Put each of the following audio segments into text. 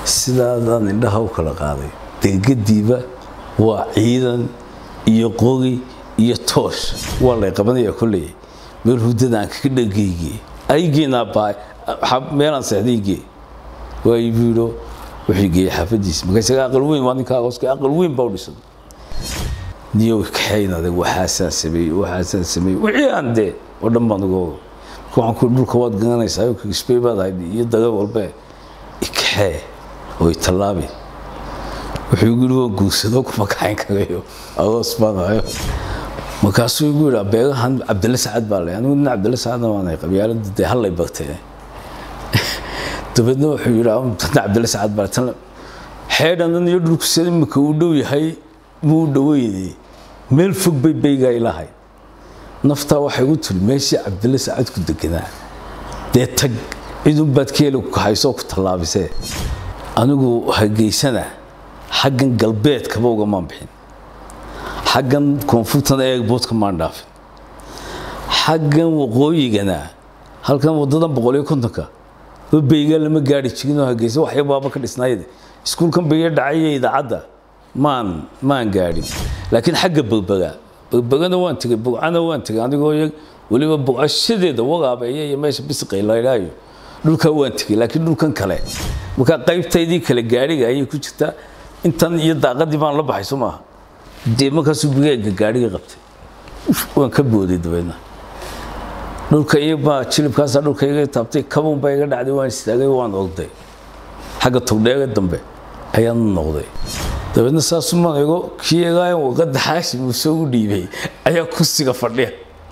sidaadaan indhaha u kala qaaday degadiiba waa ciidan iyo qogi iyo toosh waa lay qabanaya kolley meel hudada aan kaga dhagayge aygeenaa baa meelaan seexdaygee waa ibuiro wuxuu geeyey xaafadiisa marka isaga aqal weyn waa ninkaa hooska aqal weyn baa u dhisan niyo kaxaynada waxaasaan sameeyey waxaasaan sameeyey wixii aan dee oo dhan baan uga oga marka waxaan ku dhulka waad garanaysaa oo kagisbay baad ahayd iyo daga walbe ikaxee oo itallaabi wuxuu igu yidhi waan guursado kuma kaxayn karayo agoos baan ahayo markaasuu igu yidhi beegahan cabdille sacad baa leh anigu nin cabdille sacadna waan ahay qabyaalada dee hallay bagtee dabeedna wuxuu yidhi tan cabdille sacad baa tan xeedhanan iyo dhulku sida imika uu dhow yahay muu u dhoweynay meel fog bay baygaa ilahay naftaa waxay u tiri meeshii cabdille sacad ku deganaa dee tag cidunbaad keeli haysoo ku tallaabisee anigu hageysana xaggan galbeedkaba ugamaan bixin xaggan koonfurtana eegboodka maan dhaafin xaggan waqooyigana halkan wadadan boqol iyo kontonka baygaa lama gaari jirin oo hageysa waxya baaba ka dhisnaayde iskuulkan bayga dhacaya idaacadda maan maan gaadhin laakiin xagga bagbaga bagbagana waan tegay bugcana waan tegay anigoo weliba bugcashadeeda wagaabeeya iyo meesha bisiqay laydhaayo dhulkaa waan tegay laakiin dhulkan kale markaa qaybtaydii kale gaadhiga ayay ku jirtaa intan iyo daaqadii baan la baxay soo maaha dee markaasuu bigeega gaadhiga qabtay waan ka booday dabeedna dhulka iyabaa jilibkaasaa dhulka iga taabtay kabuun baa iga dhacday waan istaagay waan ogday xagga togdheega dambe ayaan noqday dabeedna saasumaan ego kii egaayan waqadda xaashim uu soo u dhiibay ayaa kursiga fadhiya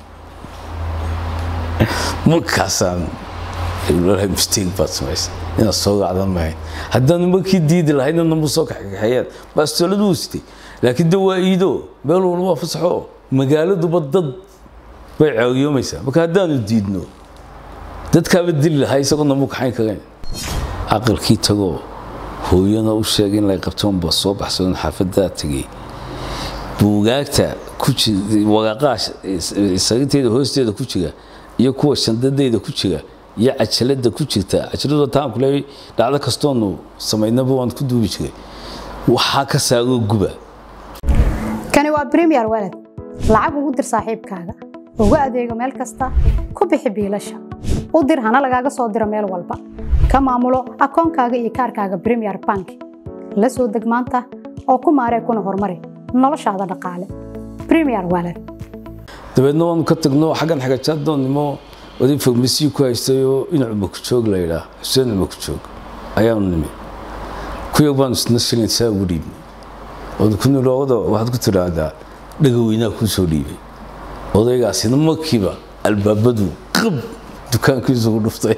markaasaan mistake baad samaysa inaad soo gacdan mahayn haddaan markii diidi lahaydna namuu soo kaxkaxeeyaan baastooladu uu sitay laakiin de waa iido meel walba waa fasaxo magaaladuba dad bay caawiyoomaysaa marka haddaanu diidno dadkaaba dili lahaa isagoo namuu kaxayn karayn aqalkii tagoo hooyana u sheegay in lay qabtoonba soo baxsadoon xaafadaa tegay buugaagta waraaqaha sarinteeda hoosteeda ku jira iyo kuwa shandadeyda ku jira iyo cajalada ku jirta cajaladu taan ku leeyahay dhacdo kastoonu samaynaba waan ku duubi jiray waxaa ka saaroo guba kani waa premier walad lacag ugu dir saaxiibkaaga ugu adeego meel kasta ku bixi biilasha u dir hana lagaaga soo diro meel walba ka maamulo akoonkaaga iyo kaarkaaga premier bank la soo deg maanta oo ku maaree kuna horumari noloshaada dhaqaale premier walad dabeedna waanu ka tagno xaggan xagajaaddoonnimo oday farmasiyi ku haystayoo inacu makujoog la yidhaah xuseen makujoog ayaanu nimi kuyag baanu isna shilin saa ugu dhiibnay ood ku nilooda waxaad ku tidhaahdaa dhagaweynaa kuu soo dhiibay odaygaasina markiiba albaabadu qab dukaankiisu ku dhuftay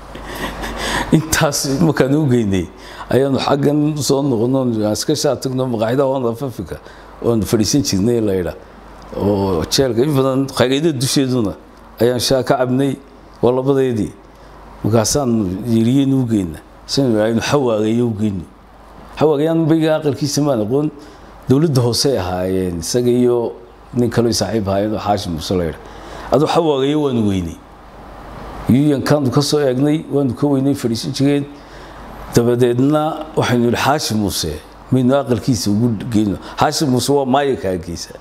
intaas markaan u geynay ayaanu xaggan soo noqono iska shaa tagno maqaaxida wanda africa oonu fadhiisan jirnay la yidhaa oo jeelka in badan khayraydada dusheeduna ayaan shaa ka cabnay waa labadeedii markaasaan yiriyeen u geyna aynu xawaagayo u geyno xawaagayaan bayga aqalkiisa maan aqoon dowladda hoose ahaayeen isaga iyo nin kaloo saaxiib ahaayeen oo xaashim muuse la yidhaa aduu xawaagayo waanu weynay yuyankaanu ka soo eegnay waanu ka weynay fadhiisan jireen dabadeedna waxaynu yidhi xaashim muuse maynu aqalkiisa ugu geyno xaashim muuse waa maayaka ageysa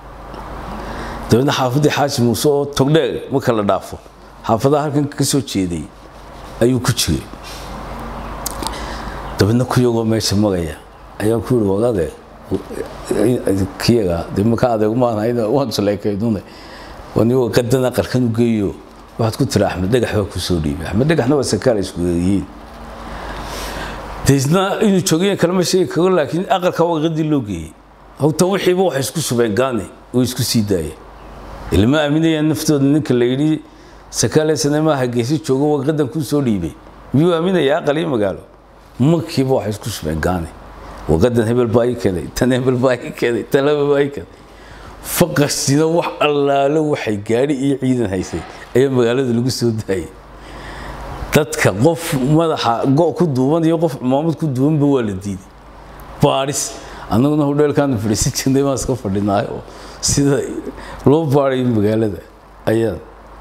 dabeedna xaafaddii xaashim muuse oo togdheeg marka la dhaafo xaafadaha halkan ka soo jeeday ayuu ku jiray dabeedna kuyagoo meesha magaya ayaan ku yihi wadaade kiyaga dee maka adeegmaanhayna waan saleekaydune wanigo qadan aqalkan u geeyo waxaad ku tiri axmed dhagax baa ku soo dhiibay axmed dhagaxna waa sakaal isku yihiin deisna inuu joogaya kalama sheegi karo laakiin aqalka waqadii loo geeyey hawta wixiiba waxay isku shubeen gaane oo isku sii daayeen ilma aaminayaan naftooda ninka la yidhi sakaale sanamaha geesi joogo waqadan kuu soo dhiibay miyuu aaminaya aqal iyo magaalo markiiba waxay isku shubeen gaane waqadan hebel baa ii keenay tan hebel baa ii keenay tan hebel baa ii keenay faqasina wax allaalo waxay gaadhi iyo ciidan haysay ayaa magaalada lagu soo daayay dadka qof madaxa go' ku duuban iyo qof cumaamad ku duubanba waa la diiday baadhis annaguna hodheelkaanu fadhiisan jirnay baan iska fadhinaay oo sida loo baadhayo magaalada ayaa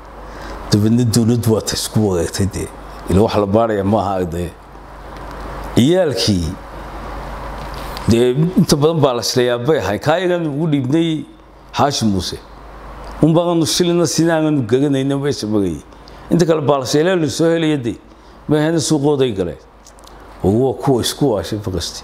dabeedna dowladdu waata isku wareegtay dee ila wax la baadhaya maaha ardaye ciyaalkii dee inta badan baa la shilayaa bay ahay kaayagan ugu dhiibnay xaashi muuse unbaanu shilina sinaananu gaganayna meesha magayay inta kale baalasheelaa la soo helaya de mahana suuqooday galeen waa kuwa isku waashay faqasti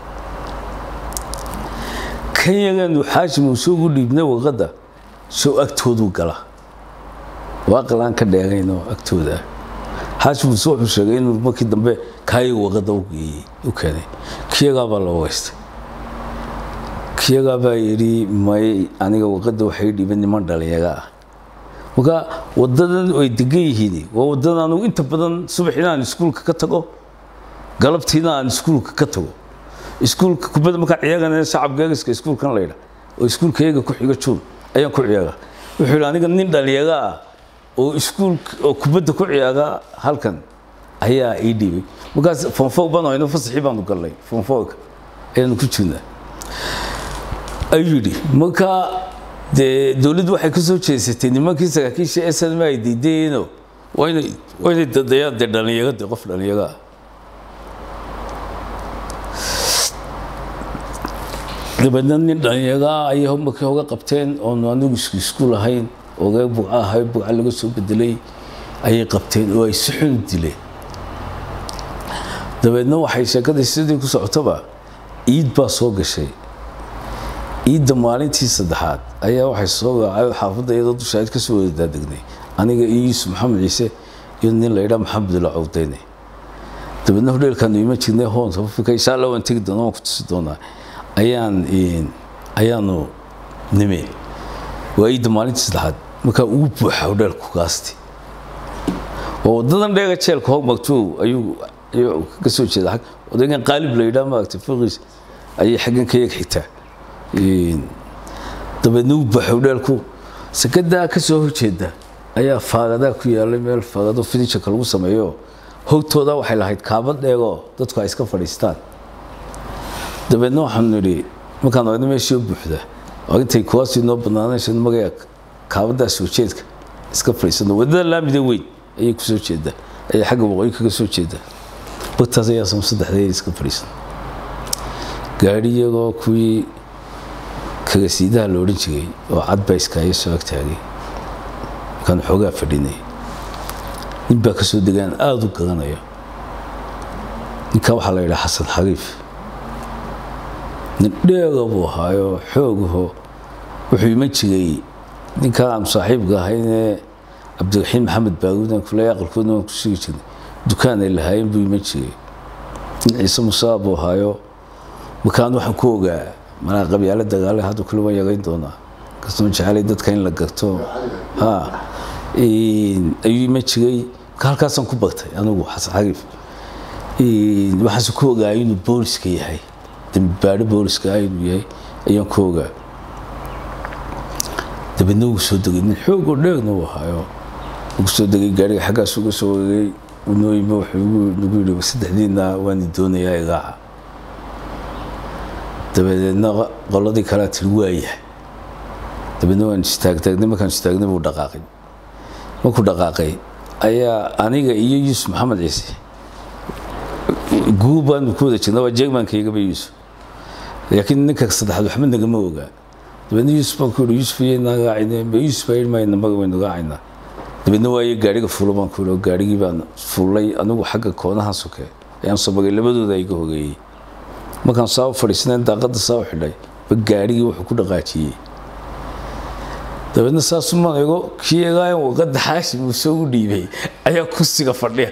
kan yaganu xaashi muuse ugu dhiibnay waqadda soo agtooduu gala waaqalaan ka dheegayno agtooda xaashi muuse wuxuu sheegay inuu markii dambe kaayaga waqadda u geeyey u keenay kiyagaabaa la wageystay kiyagaabaa yidhi may aniga waqadda waxay dhiiban niman dhalinyaga ah marka wadadan ay degan yihiin waa wadadan anugu inta badan subaxina aan iskuulka ka tago galabtiina aan iskuulka ka tago iskuulka kubadda markaan ciyaagana shacab geegiska iskuulkan laydha oo iskuulkayaga ku xiga juun ayaan ku ciyaaga wuxuu yidhi aniga nin dhalinyaga ah oo iskuulka oo kubadda ku ciyaaga halkan ayaa ii dhiibay markaas fonfog baan hayno fasaxii baanu galnay fonfogka ayaanu ku jirnaa ayuu yidhi marka dee dowladdu waxay ka soo jeesatay nimankii saraakiisha snm ay diidayeeno waa inay waa inay dadayaan dee dhalinyaga dee qof dhalinyaga ah dabeedna nin dhalinyaga ah ayay markii hoga qabteen oonu anigu isku iskuul ahayn ogaa buca ahay buca laga soo bedelay ayay qabteen oo ay si xun dileen dabeedna waxay sheekadii sidii ku socotaba ciid baa soo gashay ciidda maalintii saddexaad ayaa waxay soo gaacay xaafadda iyadoo dushaad ka soo wada daadegnay aniga iyo yuusuf maxamed ciise iyo nin la yidhaa maxamed la cawdayne dabeedna hodheelkaanu iman jirnay hoon afrika insha allah waan tegi doonaa waan ku tusi doonaa ayaan ayaanu nime waa ciidda maalintii saddexaad markaa ugu buuxa hodheelku gaasti oo wadadan dheega jeelka hog magtuu ayuu ayuu ka soo jeeda xag odaygan qaalib la yidhaa maaragtay fiqiis ayay xaggan ka yeg xigtaa dabeedna u buuxa hodheelku sakadaa ka soo horjeeda ayaa faagadaa ku yaalay meel faagado finishanka lagu sameeyo hogtooda waxay lahayd kaabad dheegoo dadku ay iska fadhiistaan dabeedna waxaanu nidhi markaan ogna meeshii u buuxda oo intay kuwaasii noo banaanaysan magaya kaabadaas soo jeedka iska fadhiisano wadada laamida weyn ayay ku soo jeedaa ayay xagga waqooyi kaga soo jeedaa bagtaas ayaa sama saddexdeed iska fadhiisan gaadhi iyagoo kuwii kagasiidaha la odhan jiray oo cadbayska ayaa soo agtaagay markaan xoogaa fadhinay nin baa ka soo degaan aada u gadanayo ninka waxaa la yidhaha xasan xariif nin dheega buu ahaayo xoogaho wuxuu iman jiray ninkaa aan saaxiibka ahaynee cabdiraxiim maxamed baaguudan kule aqalkoodna waan ku sugi jirnay dukaan ay lahaayeen buu iman jiray nin ciise musaa buu ahaayo markaan waxaan ku ogaa malaa qabyaalo dagaale hadda kule waan yagayn doonaa kastoo jecelay dadka in la garto ha ayuu iman jiray marka halkaasaan ku bagtay anigu xasan xariif waxaase ku ogaa inuu booliska yahay dambibaadho booliska ah inuu yahay ayaan ku ogaa dabeedna wuu soo degay nin xoogoo dheegna uu ahaayo wuu soo degay gaariga xaggaas uga soo wareegay unoo yimi wuxuu nagu yidhi saddexdiina waani doonayaa igaaca dabadeedna qoladii kalea tiri waayahay dabeedna waan istaagtaagnay markaan istaagnay buu dhaqaaqay markuu dhaqaaqay ayaa aniga iyo yuusuf maxamed ciise guub baanu ku wada jirna waa jeegmaankaygaba yuusuf laakiin ninka saddexaad waxba nagama ogaa dabeedna yuusuf baan ku yidhi yuusuf iyo nagaacayne ma yuusuf baa yidhi mayna maga waynu gaacaynaa dabeedna waaye gaariga fuulo baan ku yidhi gaarigii baan fuulay anigu xagga koonahan soke ayaan soo bagay labadooda iga hogeeyey markaan saa u fadhiisnayn daaqadda saa u xidhay ba gaarigii wuxuu ku dhaqaajiyey dabeedna saasumaan ego kii egaayan waqadda xaashim uu soo u dhiibay ayaa kursiga fadhiya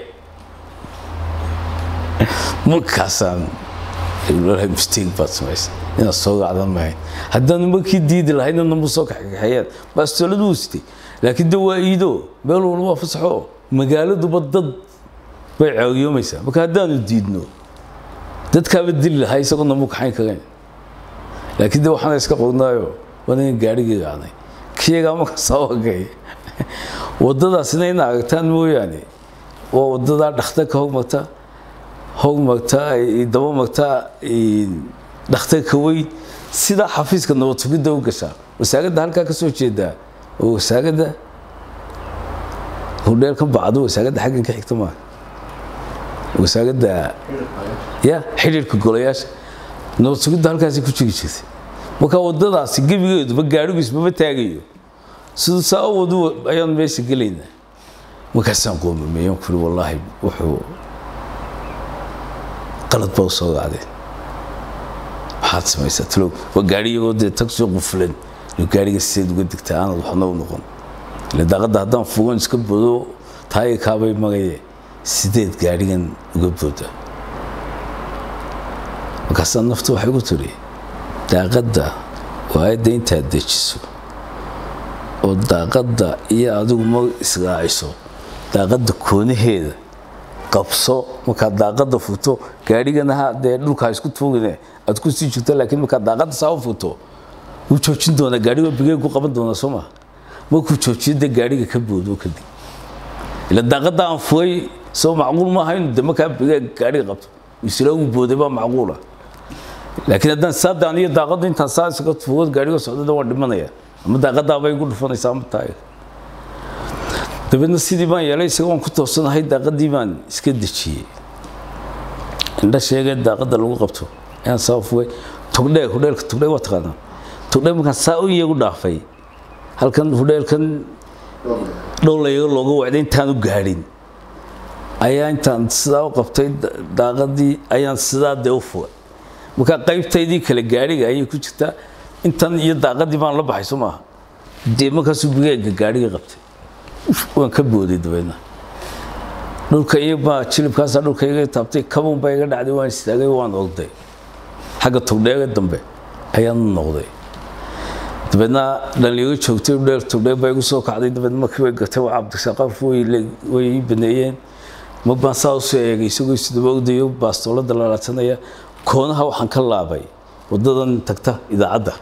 markaasaan lalahay mistake baad samaysay inaad soo gacdan mahayn haddaanu markii diidi lahaydna namuu soo kaxkaxeeyaan baastooladu wuu sitay laakiin de waa iido meel walba waa fasaxo magaaladuba dad bay caawiyoomaysaa marka haddaanu diidno dadkaaba dili lahaa isagoo namuu kaxayn karayn laakiin de waxaana iska qognaayo waa ningan gaarigii gacnay kiyagaa marka soo agay waddadaasina ina aragtaan mooyaane waa waddadaa dhakhtarka hogmarta hogmarta daba marta dhakhtarka weyn sidaa xafiiska nabad sugidda u gashaa wasaaradda halkaa ka soo jeedaa oo wasaaradda hudheelkan bacdo wasaaradda xaggan ka xigta maaha wasaaradda ya xidhiirka golayaasha nabad sugidda halkaasi ku jiri jirtay marka wadadaasi gebigeeduba gaadhigu ismama taagayo siduu saa u wadu ayaan meesha gelaynaa markaasaan qoomameeyaan kuri wallaahi wuxuu qalad baa u soo gacdeen maxaad samaysaa talow waa gaadhi iyagoo dee tag soo qufulan inuu gaadhiga sideed uga digtaa aanad waxna u noqon ile daaqadda haddaan fugan iska bodo taaya kaabay magaye sideed gaadhigan uga booda markaasaa naftu waxay ku tiri daaqadda waa aayadda intaad dejiso oo daaqadda iyo adigu ma israaciso daaqadda koonaheeda qabso markaad daaqadda futo gaadhiganaha dee dhulka ha isku tuugine aad ku sii jirto laakiin markaad daaqadda saa u futo wuu joojin doonaa gaadhiga bigeeg ku qaban doonaa soo maa markuu joojiyo dee gaadhiga ka boodo kadib ila daaqadda aan fugay soo macquul maaha inuu de markaa bigeeg gaadhiga qabto isla uu booday baa macquula laakiin haddaan saadaan iyo daaqaddu intaan saa isaga fugo gaadhiga socdada waan dhimanaya ama daaqadaabay igu dhufanaysaa ama taaga dabeedna sidii baan yeelay isaga waan ku toosanahay daaqadii baan iska dejiyey indha sheegee daaqadda lagu qabto ayaan saa fugay togdheeg hudheelka togdheeg waa taqaanaa togdheeg markaan saa u iyagu dhaafay halkan hudheelkan dhowlayaga looga wacday intaan u gaadhin ayaa intaan sidaa u qabtay daaqadii ayaan sidaa dee u fugay markaa qaybtaydii kale gaadhiga ayay ku jirtaa intan iyo daaqadii baan la baxay soo maaha dee markaasuu bigeega gaadhiga qabtay waan ka booday dabeedna dhulka iyobaa jilibkaasaa dhulka iga taabtay kabuun baa iga dhacday waan istaagay waan ogday xagga togdheega dambe ayaan noqday dabeedna dhalinyaro joogtay dheel togdheeg baa igu soo kacday dabeedna markii way gatay waa cabdisaqaf way ii baneeyeen ma baan saa usoo eegay isagoo isdaba ogdayo baastoolada lalaatanaya koonaha waxaan ka laabay wadadan tagta idaacadda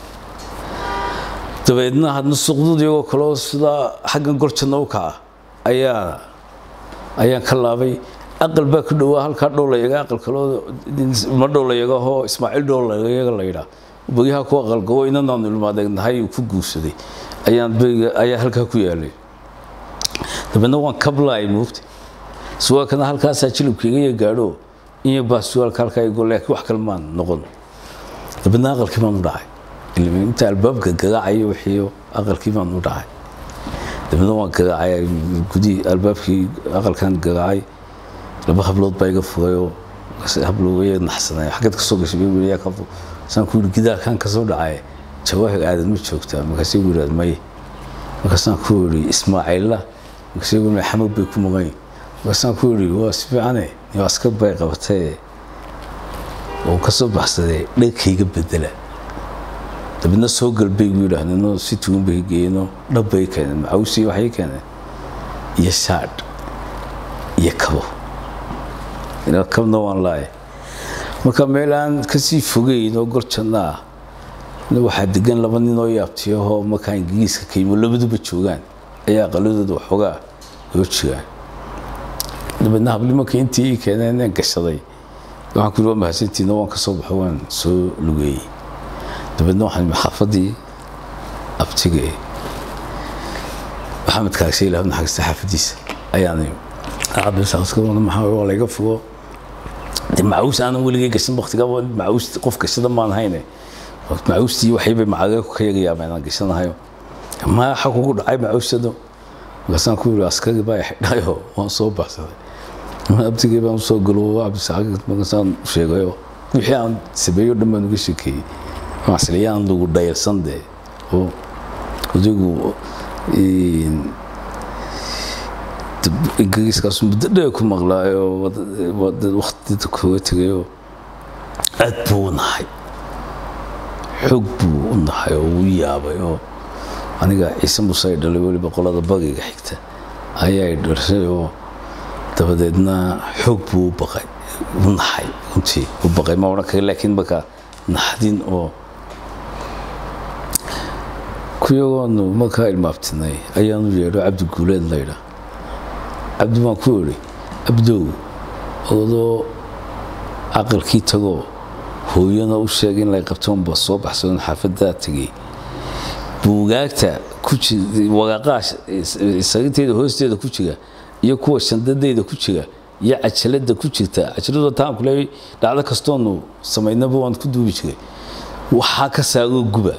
dabeedna hadna suqdud iyagoo kaleo sidaa xaggan gorjanna u kaca ayaa ayaan ka laabay aqal baa ku dhowaa halkaa dhowlayaga aqal kaloo ma dhowlayagahoo ismaaciil dhowlayaga la yidhaa bogyaha ku aqalgobo inanaanu ilmaadeegnahay uu ku guursaday ayaan beriga ayaa halkaa ku yaalay dabeedna waan kablaay moogta suwaalkana halkaasaa jilibkaiga iyo gaadho iyo baa suwaalka halkaa igo laakiin wax kale maan noqon dabeedna aqalkii baan u dhacay inta albaabka gagaacayo wixiiyo aqalkii baan u dhacay dabeedna waan gagaacay gudihii albaabkii aqalkan gagaacay laba hablood baa iga fugayoo hablood way naxsanay xaggeed kasoo gashay bay weliyaa ka saan ku yidhi gidaarkan kasoo dhacay jawaahir aadan ma joogtaa markaasay gu yidhahd maye markaasaan ku yidhi ismaaciilla markaasay gu xamag bay ku maqan markaasaan ku yidhi waa si fiicane iyo askar bay qabatee oo kasoo baxsadee dhankayga bedela dabeedna soo galbay gu yidhaahdeenoo si tugan bay geeyeenoo dhab bay keeneen macawsii waxay keeneen iyo shaadh iyo kabo kabna waan laaya marka meel aan kasii fogeyn oo gorjanna ah waxaa degan laba nin oo yaabtiyahoo markaa ingiriiska ka yimo labaduba joogaan ayaa aqaladooda waxoogaa loo jigaan dabeedna habli marka intii ii keeneen een gashaday waxaan ku yidhi waa mahadsantiina waan ka soo baxo waan soo lugeeyey dabeedna waxaan imi xaafadii abtiga ee maxamed kaagshe ilaah naxariista xaafadiisa ayaan imi cabdisaaqskadona maxaa waa layga fogo de macaws aanan weligay gashan waktiga macaws qof gashada maan hayne macaustii waxaybay macaga ka yagayaaba inaan gashanahayo maaxa kugu dhacay macawsado markaasaan ku yidhi askari baa xidhayo waan soo baxsaday abtigii baan usoo galo cabdisaaq markaasaan sheegayo wixii aan sameeyo dhan baan uga sheekeeyey masliyaan lagu dhayalsan dee oo adigu ingiriiskaas muddo dheer ku maqlaayo waktida kooga tegayoo aad buu u nahay xoog buu u nahay oo u yaabay oo aniga ciise muuse ay dhalay weliba qolada bagiga xigta ayay dhashay oo dabadeedna xoog buu u baqay u naxay runtii u baqay ma odhan kara laakiin markaa naxdin oo kuyagoonu markaa ilmaabtinay ayaanu yeedho cabdi guuleed laydha cabdi baan ku idhi abdow odoo caqalkii tagoo hooyana u sheegay in lay qabtoonba soo baxsadoon xaafadaa tegey buugaagta waraaqaha sarinteeda hoosteeda ku jira iyo kuwa shandadeyda ku jira iyo cajalada ku jirta cajaladu taan ku leeyahay dhacdo kastoonu samaynaba waan ku duubi jiray waxaa ka saagoo guba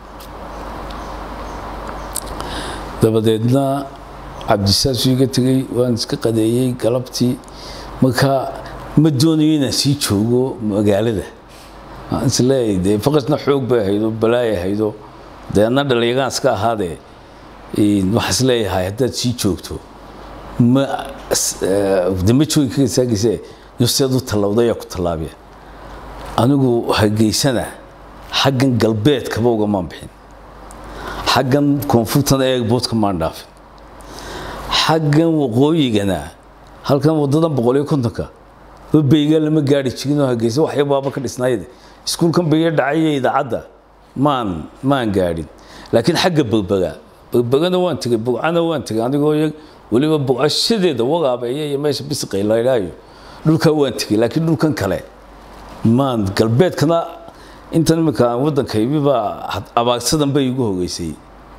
dabadeedna cabdisaasuu iga tegey waan iska qadeeyey galabtii marka ma doonayo inaan sii joogo magaalada waan isleeyahay dee faqasna xoog bay ahaydo balaay ahaydo dee anna dhalinyagaan iska ahaadee waxaan isleeyahay haddaad sii joogto ma de ma joogi kaga saagayse nafseed u tallawda ayaa ku tallaabiya anigu hargeysana xaggan galbeedkaba ugamaan bixin xaggan koonfurtana eegboodka maan dhaafin xaggan waqooyigana halkan wadadan boqol iyo kontonka babeyga lama gaari jirin oo hargeysa waxya baaba ka dhisnaayade iskuulkan beye dhacaya idaacadda maan maan gaadhin laakiin xagga begbega begbegana waan tegey bugcana waan tegey anigoo weliba bugcashadeeda wagaabeeya iyo meesha bisiqay laydhaayo dhulkaa waan tegey laakiin dhulkan kale maan galbeedkana intan iminka waddanka ibibaa abaagsadan bay igu hogeysay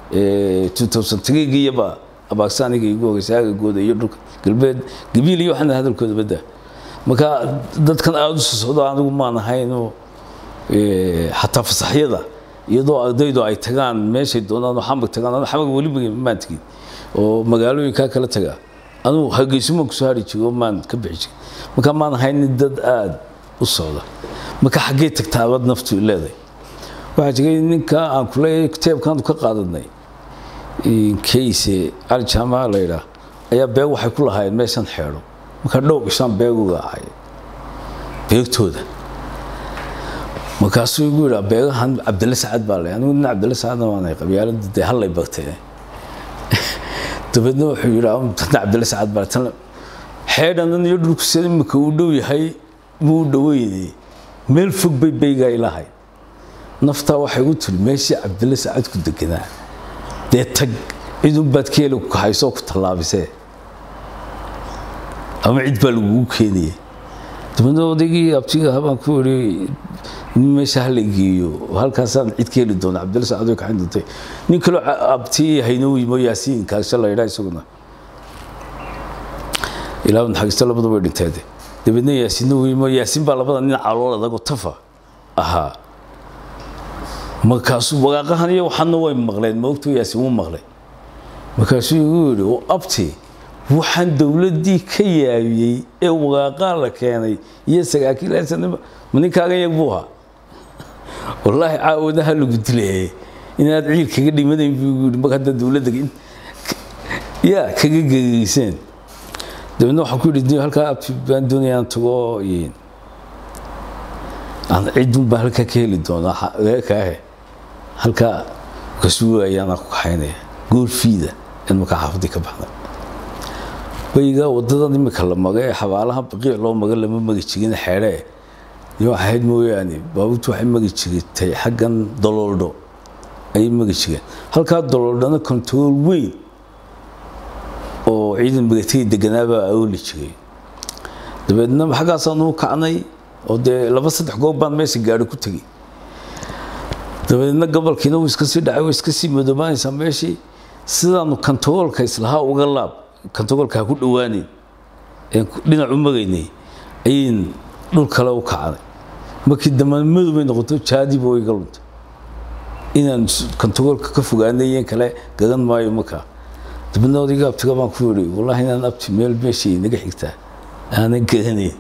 iyaba abaagsa aniga igu hogeysay agagooda iyo dhulka galbeed gabiil iyo waxaan hadalkooda badda marka dadkan aada u soo socdo anigu maan ahaynoo xataa fasaxyada iyadoo ardaydu ay tagaan meeshay doonaan oo xamag tagaan anu xamag weli maan tegin oo magaalooyinkaa kala tagaa anugu hargeysumaan kusoo hari jiray oo maan ka bixi jiray marka maan ahaynin dad aada u socda marka xaggee tagtaabad naftu leedahay waxaa jiray ninka aan ku leeyahay kitaabkaanu ka qaadanay kayse cali jaamaca la yidhaah ayaa beeg waxay ku lahaayeen meeshan xeedho markaa dhow ishaan beeg uga ahay beegtooda markaasuu igu yidhaa beegahan cabdille sacad baa leh anigu nin cabdille sacadna waanay qabyaalada dee hallay bagtee dabeedna wuxuu yidhaa tana cabdille sacad baa tan xeedhanan iyo dhulku sida imika uu dhow yahay muu dhaweynay meel fog bay beygaa ilahay naftaa waxay u tiri meeshii cabdille sacad ku deganaa dee tag cidunbaad keeli ku kahaysoo ku tallaabisee ama cid baa lagugu keenaya dabeedna odaygii abtiga habaan ku iri nin meesha hala geeyo halkaasaan cid ka heli doona cabdille sacad way kaxin doontay nin kaloo abti haynoo yimo yaasiin kaasha la yidhaa isaguna ilaa naxariista labadu way dhinteede dabeedna yaasiinna weymo yaasiin baa labada nin calool adagoo tafa ahaa markaasuu waraaqahan iyo waxaana way maqleen moogto yaasiin wuu maqlay markaasuu igu yidhi oo abti waxaan dowladdii ka yaabiyey ee waraaqaa la keenay iyo sagaakiilsanima ma ninkaaga yag buu ahaa wallaahi caawadaha lagu dilaye inaad ciil kaga dhimanayn buu igu yidhi mar hadda dowladda yaa kaga gegeyseen dabeedna waxaan ku yidhi halkaa abti baan doonaya aan tago cidun baa halkaa ka heli doonaa reerkaahe halkaa kasuu ayaana ku kaxaynaya goolfiida in markaa xaafadii ka baxda bayga wadadan imika la maga ee xabaalaha baqiic loo maga lama magi jirin xeedhee iyo ahayd mooyaane baabuurtu waxay magi jirtay xaggan dololdho ayay magi jireen halkaa dololdhana kontarool weyn oo ciidan migatari deganaabaa aooli jiray dabeedna xaggaasaan u kacnay oo dee laba saddex goob baan meesha gaari ku tegey dabeedna gobolkiina wuu iska sii dhacay way iska sii madoobaanaysaa meeshii sidaanu kantaroolka islahaa uga laab kantaroolka ha ku dhowaaneyn een dhinac u magaynay ayin dhul kale u kacnay markii dambe madowbay noqoto jaadiba way iga luntay inaan kantaroolka ka fogaanayeen kale garan maayo markaa dabeedna odayga abtiga baan ku yidhi wallaahi inaan abti meel meeshii naga xigtaa aanan garanayn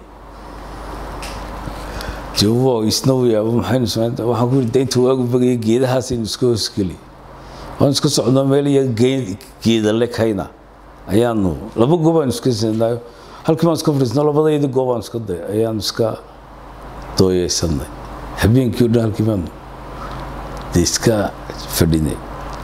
jawaabo isna u yaabo maxaynu samaynta waxaan ku yidhi daynta waagu bagaya geedahaasaynu iska hoosgeli waan iska socnoo meel iyo geedale kayna ayaanu laba goob aanu iska sinaayo halkii baan iska fadhiisnaa labadaydi goob aanu iska day ayaanu iska dooyeysanay habeenkii o dhan halkii baanu dee iska fadhinay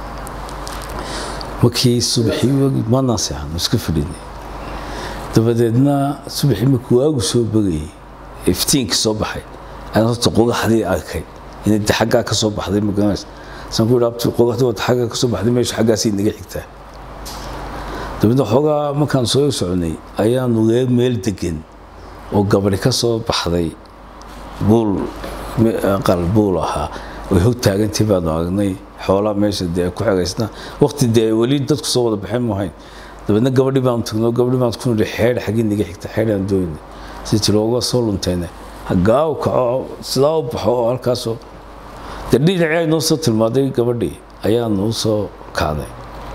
markii subaxii maanaan seexano iska fadhinay dabadeedna subaxii markii waagu soo bagayay iftiinka soo baxay ayaan horta qogaxdii arkay inay de xaggaa ka soo baxday magaranaysa saan ku yidhi abti qogaxdii wata xaggaa ka soo baxday meesha xaggaasay naga xigtaa dabeedna xoogaa markaan soo soconay ayaanu reer meel degan oo gabadhi ka soo baxday buul aqal buul ahaa way hog taagantii baanu aragnay xoolaa meesha dee ku xegaysnaa waqti dee weli dadku soo wada baxeen maahayn dabeedna gabadhii baan tagno gabadhii baan ku nidhi xeedh xaggii naga xigta xeedhaan doonay si tiri uga soo luntayna haggaa u kaco sidaa u baxo oo halkaasoo dee dhinacii ay noo soo tilmaaday gabadhii ayaa noo soo kacday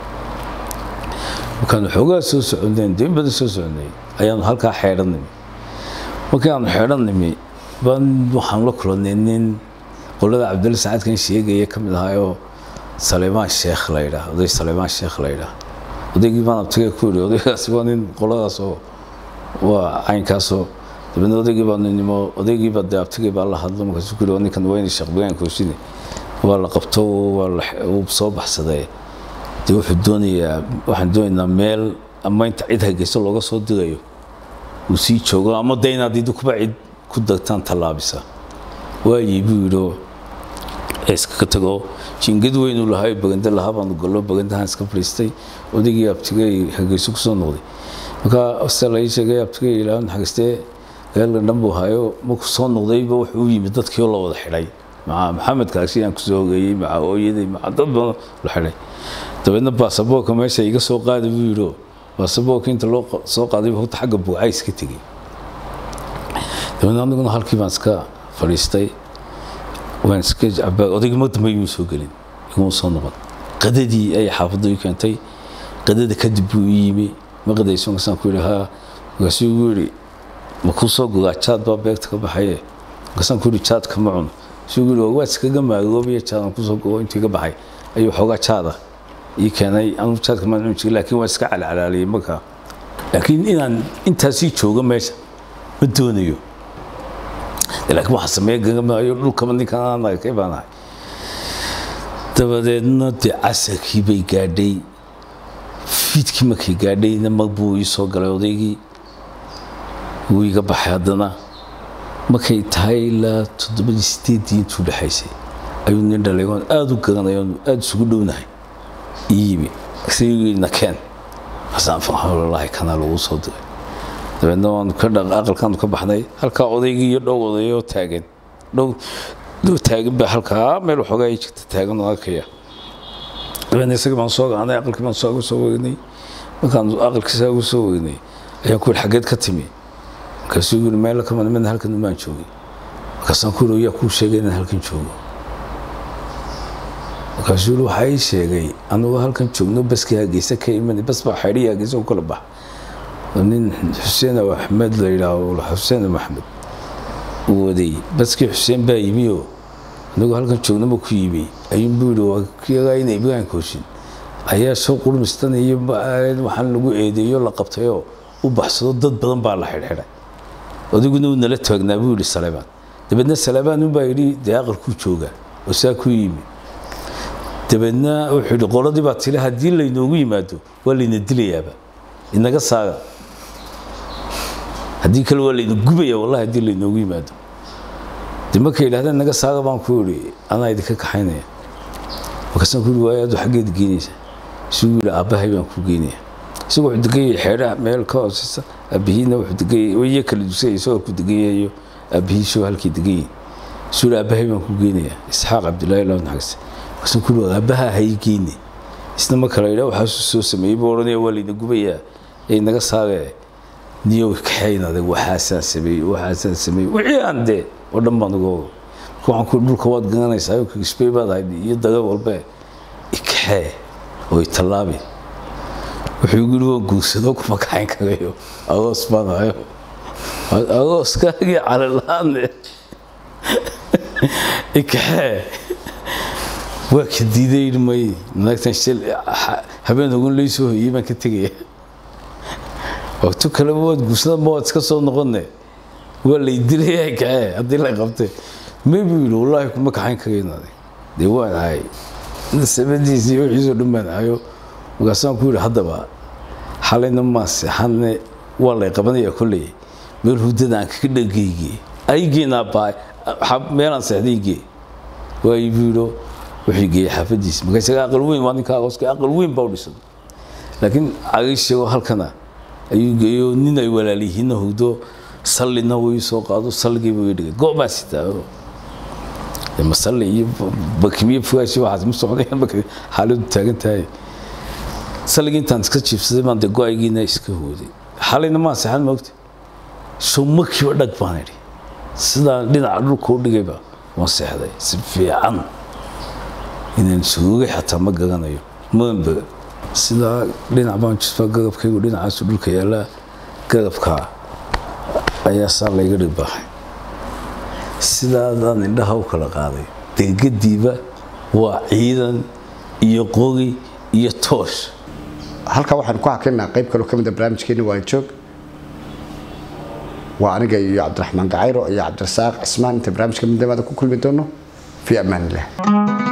markaanu xoogaa soo soconeen deen badan soo soconay ayaanu halkaa xeedhan nimi markii aanu xeedhan nimi baan waxaan la kulannay nin qolada cabdilla sacaadkan sheegaya ka mid ahaayoo saleymaan sheekh la yidhaah oday saleymaan sheekh la yidhaah odaygii baan abtigay ku yidhi odaygaasi waa nin qoladaasoo waa caynkaasoo dabeedna odaygii baa nimo odaygii baa dee abtigay baa la hadlo markaasuu ku yidhi ninkan waa inay shaqbigaan koosine waa la qabto waa la uu soo baxsaday dee wuxuu doonayaa waxaan doonaynaa meel ama inta cid hargeysa looga soo digayo uu sii joogo ama de inaad idinkuba cid ku dagtaan tallaabisa waayii buu yidhi iskaga tago jingad weynuu lahaa baganda lahaa baanu gallo bagandahan iska fadhiistay odaygii abtigay hargeyso kusoo noqday markaa se la ii sheegay abtigay ilaahan xagistee reerkan dhan buu hayo markuu soo noqdayba wuxuu u yimid dadkii oo la wada xidhay maca maxamed kaagsi aan kusoo hogeeyey maca hooyaday maca dad badan la xidhay dabeedna baasaboorka meesha iga soo qaada buu yidhi baasaboorka inta loo soo qaaday horta xagga buucay iska tegey dabeedna aniguna halkii baan iska fadhiistay waan iska cabaa odayga ma dambe imuu soo gelin iguma soo noqon qadadii ay xaafadda ii keentay qadada kadib buu ii yimi ma qadayso markaasaan ku yidhi haa markaasuu igu yidhi ma kuu soo gogaa jaad baa beegta ka baxaye markaasaan ku yidhi jaadka ma cuno suu yidhi waa iskaga maagoobaya jaadaan kusoo gogo intii ka baxay ayuu xoogaa jaada ii keenay anu jaadka maan cuni jirin laakiin waan iska calcalaaliyey markaa laakiin inaan intaasii joogo meesha ma doonayo laakiin waxaa sameeya gagamaayo dhulkaba ninkan aan arkay baan ahay dabadeedna dee casarkii bay gaadhay fiidkii markay gaadhayna mag buu ii soo galay odaygii wuu iga baxay haddana markay tahay ilaa toddobadii sideeddii intuu dhexaysay ayuu nin dhalay oon aada u garanay oon aada isugu dhownahay ii yimi isagii nakeen xasaan faxawlalahi kana lagu soo diray dabeedna waanu ka dhaq aqalkaanu ka baxnay halkaa odaygii iyo dhow odayoo taagan dhow dhow taagan baa halkaa meel waxoogaa ay jirta taagan oo arkaya dabeedna isagii baan soo gacanay aqalkii baan soo soo weynay markaan aqalkii saa ugu soo weynay ayaan ku yidhi xaggeed ka timi markaasuu yidhi meel kama nimidna halkan umaan joogay markaasaan ku yidhi yaa kuu sheegay inaan halkan joogo markaasuu yidhi waxaa ii sheegay anigoo halkan joogno baskii hargeysa ka imanay bas baa xaydhii hargeysa u kala baxa nin xuseen axmed la yidhaaho xuseen maxmed uu waday baskii xuseen baa yimi oo anigoo halkan joognaba ku yimi ayuunbuu yidhi waa kiyagaa ina ibrahim kooshin ayaa soo qurmistan iyo waxaan lagu eedeeyo la qabtayoo u baxsado dad badan baa la xidhxidhay adiguna uu nala taagnaa buu yidhi saleebaan dabeedna saleebaan unbaa yidhi dee aqalkuu jooga oo saa ku yimi dabeedna wuxuu yidhi qoladii baa tiri haddii laynoogu yimaado waa layna dilayaaba inaga saaga haddii kale waa layna gubaya wallahi haddii laynoogu yimaado de markay yidhahdeen naga saaga baan ku yidhi anaa idinka kaxaynaya markaasaan ku yidhi waay adu xaggeed geynaysa isuu yidhi aabbahay baan ku geynaya isagu wuxuu degayay xeedhaha meel ka hooseysa aabihiina wuxuu degayay waya kala dusay isagoo ku degayayo aabihiisoo halkii degayay isuu yidhi aabbahay baan ku geynaya isxaaq cabdullaahi law naxagse markaasaan ku yidhi aabbaha hay geyne isna ma kala yidhaa waxaasuu soo sameeyey buu odhanaya waa layna gubayaa ee naga saagee niyow kaxayn adag waxaasaan sameeyey waxaasaan sameeyey wixii aan dee oo dhan baan uga ogo marka waxaan ku dhulka waad garanaysaa oo kigisbay baad ahayd iyo daga walbe ikaxee oo itallaabi wuxuu igu yidhi waan guursado kuma kaxayn karayo agoos baan ahayo agooskaagii calalaane ikaxee waa ka diiday may naagtan shil habeen ogun laysoo hoyey baan ka tegaya waqti kaleba waad guursada ma waad iska soo noqone waa lay dilaya kaxee haddii la qabtay may buu yidhi wallaahi kuma kaxayn karaynaade dee waan ahay sabadiisa iyo wixiisoo dhan baan ahayo markaasaan ku yidhi haddaba xalayna maa seexanne waa lay qabanayaa kolley meel hudada aan kaga dhagayge aygeena baa meelaan seexdaygee waayi buu yidhi wuxuu geeyey xaafadiisa marka isaga aqal weyn waa ninka agooska aqal weyn baa u dhisan laakiin cagaysheego halkana ayuu geeyo nin ay walaalyihiinna hugdo sallina wuu soo qaado salligii buu dhigay goobaa sitaa masalli iyo bakimiye fogaashi waxaas ma socdayaan marka xaaladdu taagan tahay saligii intaan iska jiibsaday baan dee go-aygiina iska hooday xalayna maa seexan moogta shumakiiba dhag baan idhi sidaan dhinaca dhulka u dhigayba waan seexday si fiican inaan soogay xataa ma gaganayo maanba sidaa dhinac baan jisbaa gagabkaygu dhinacaasu dhulka yaallaa gagabkaa ayaa saa layga dhibaaxay sidaadaan indhaha u kala qaaday degadiiba waa ciidan iyo qogi iyo toosh halkaa waxaan ku hakinaa qayb kaloo ka mid a barnaamijkeeni waa joog waa aniga iyo cabdiraxmaan gacayro iyo cabdirasaaq cismaan inta barnaamijka midnimada ku kulmi doono fii amaan illah